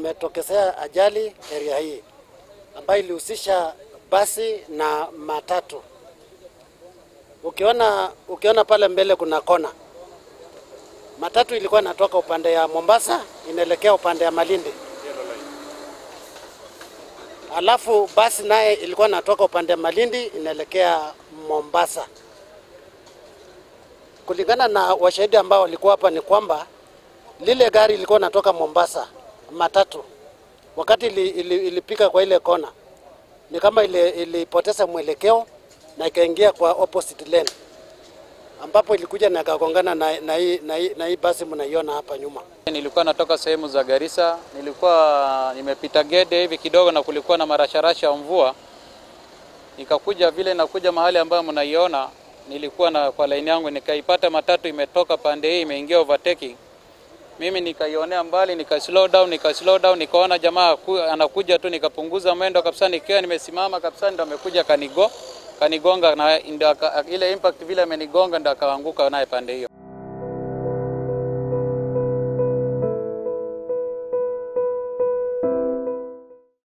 kumetokezea ajali area hii ambayo ilihusisha basi na matatu. Ukiona, ukiona pale mbele kuna kona, matatu ilikuwa inatoka upande ya Mombasa inaelekea upande ya Malindi, alafu basi naye ilikuwa inatoka upande ya Malindi inaelekea Mombasa. Kulingana na washahidi ambao walikuwa hapa ni kwamba lile gari ilikuwa inatoka Mombasa, matatu, wakati ili, ili, ilipika kwa ile kona ni kama ile ilipoteza mwelekeo na ikaingia kwa opposite lane ambapo ilikuja na ikagongana na, na, hii, na, hii, na hii basi mnaiona hapa nyuma. Nilikuwa natoka sehemu za Garissa, nilikuwa nimepita Gede hivi kidogo, na kulikuwa na marasharasha ya mvua, nikakuja vile nakuja mahali ambayo mnaiona, nilikuwa na kwa laini yangu, nikaipata matatu imetoka pande hii imeingia overtaking. Mimi nikaionea mbali, nika slow down, nika slow down, nikaona jamaa ku- anakuja tu, nikapunguza mwendo kabisa, nikiwa nimesimama kabisa, ndo amekuja kanigo kanigonga, na ndo aka- ile impact vile amenigonga ndo akaanguka naye pande hiyo.